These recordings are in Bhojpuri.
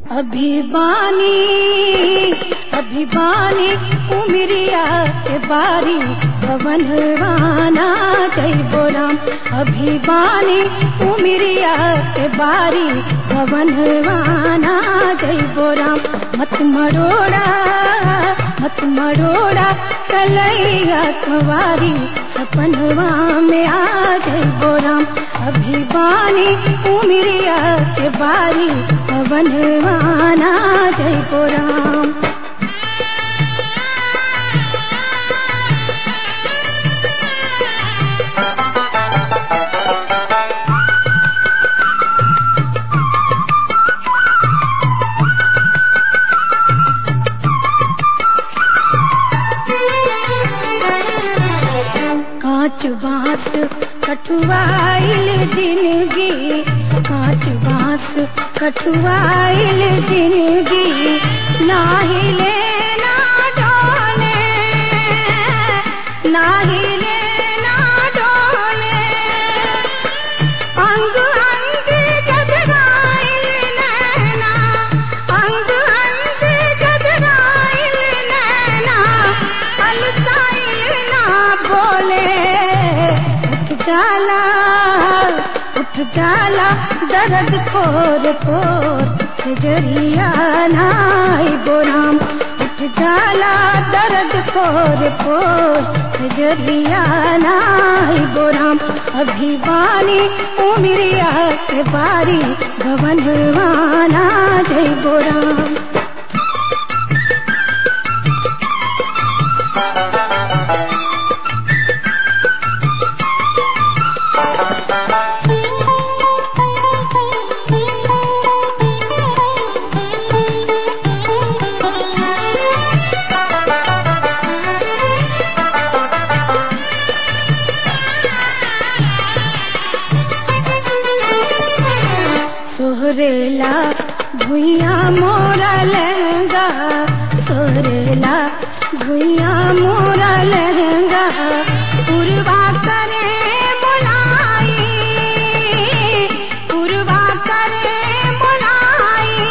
अभिमानी अभिमानी उमरिया के बारी पवनवाना जय बोराम अभिमानी उमरिया के बारी पवनवाना जय बोराम मत मरोड़ा मत मरोड़ा कलैया कुंवारी सपनवा में आ जय बोराम अभिमानी उमरिया के बारी पवनवाना जय बोराम कांच बांस कठुआइल जिंदगी कांच बांस कठुआइल जिंदगी नाही ले ना डोले नाही ले ना डोले अंग अंग गजराइल नैना अंग अंग गजराइल नैना अलसाइल ना बोले उठ जाला उठ जाला दर्द पोर पोर जरिया नाई बोराम उठ जाला दर्द पोर पोर जरिया नाई बोराम अभिवानी उमरिया के बारी भवनवाना जय बोराम सोहरेला भुइया मोरा लहंगा सोहरेला भुइया मोरा लहंगा पुरवा करे बुलाई पुरवा करे बुलाई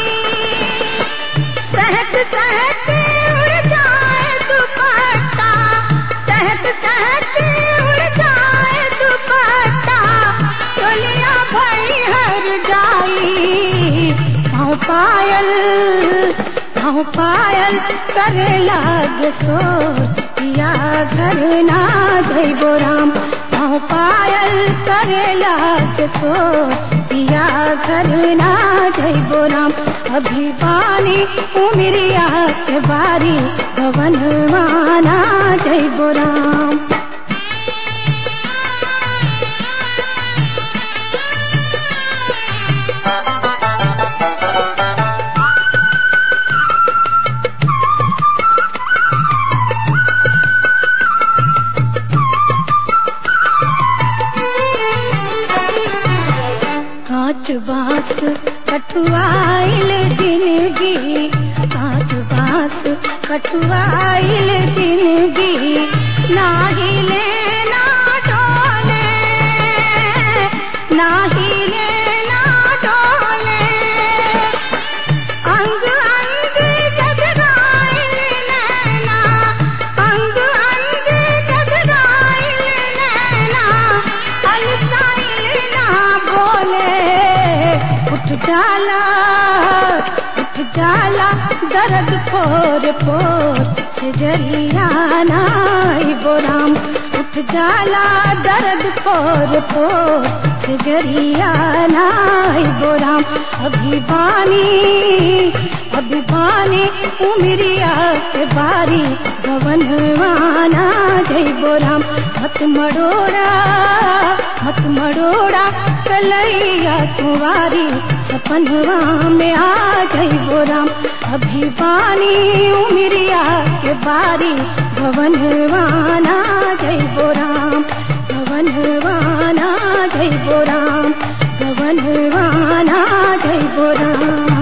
सहत सहत उड़ जाए दुपट्टा सहत सहत उड़ जाए दुपट्टा दुनिया भई हर जाई पाँव पायल पाँव पायल करे लाग सो पिया घर ना जय बोराम पाँव पायल करे लाग सो पिया घर ना जय बोराम अभिवानी उमरिया के बारी भवनवाना जय बोराम कांच बांस कटुआइल जिंदगी कांच बांस कटुआइल जिंदगी नाही ले ना डोले नाही ले ना डोले अंग अंग गजराइल नैना अंग अंग गजराइल नैना अलसाइल ना बोले उठ जाला उठ जाला दर्द पोर पोर जरिया नाई बोराम उठ जाला दर्द पोर पोर जरिया नाई बोराम अभिवानी अभिवानी उमरिया के बारी भवनवाना जय बोराम मत मरोड़ा मत मरोड़ा कलैया कुंवारी सपनवा में आ जय बोराम अभिवानी उमरिया के बारी भवनवाना जय बोराम भवनवाना जय बोराम भवनवाना जय बोराम